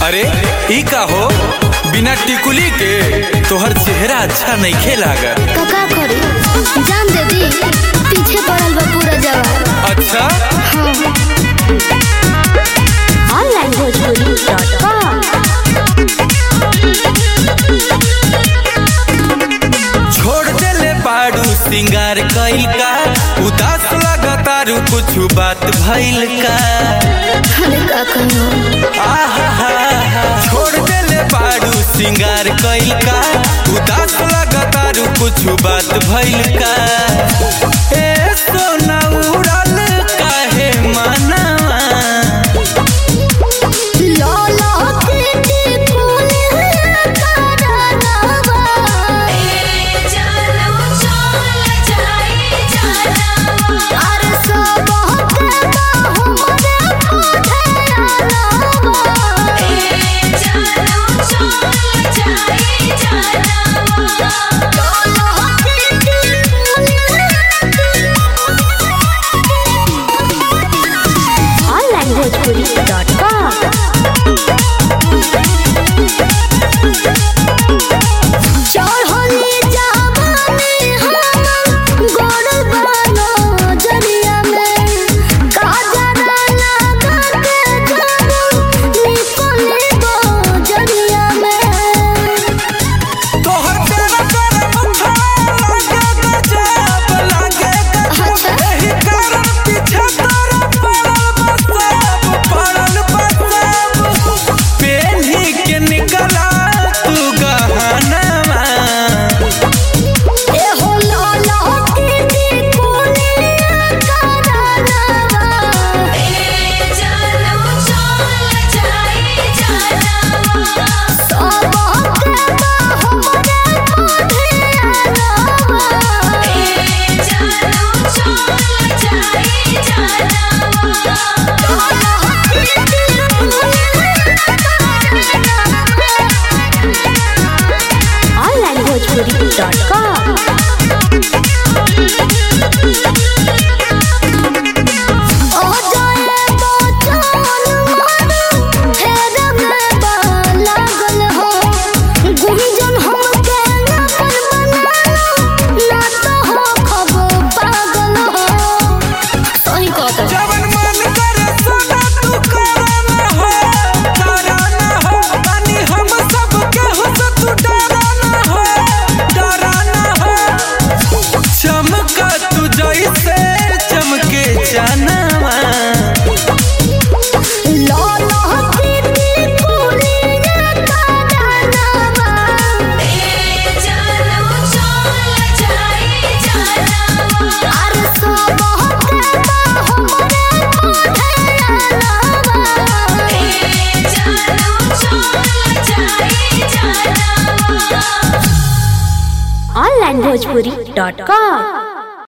अरे ई का हो बिना टिकुली के तोहर चेहरा अच्छा नइखे लागत तो का करी जान दे दी पीछे पड़ल बा पूरा जवान अच्छा ऑनलाइन भोजपुरी डॉट कॉम छोड़ देले बाड़ू सिंगार कइल का उदास लगतारू कुछ बात भइल का अरे का कहूँ आहा छोड़ देले बाड़ू सिंगार कइल का उदास लगतारू कुछ बात भइल का ए सोना उड़ल काहे मनवा लौला के फूल करावा अरे सब के हमरे ऑनलाइन भोजपुरी डॉट कॉम चढ़ली जावानी हम गोड़ बानो जरिया में काजरा लगा के जानो निकले गो जरिया में तोहर तेरा तेरा मुखा लागे गजब लागे गजब एही कारण पीछे तोरा पड़ल बसब पड़ल बसब पेन्ही के निकला तू गहनवा ए हो लाला के कोने करावा सब के हमरे ऑनलाइन भोजपुरी डॉट कॉम ओ जाए बचन मन फेर में बा लागल हो गुंजन हमके ना पर बनालो ना तो हो खब पागल हो सही कहत जवन मन करे सदा तू करना हो डरना हो बानी हम सब के हो तो तू डरना हो डरना हो चमका तू जैसे चमके जानवा लाला के फूलिया कानवा अरे सब के हमरे ऑनलाइन भोजपुरी डॉट कॉम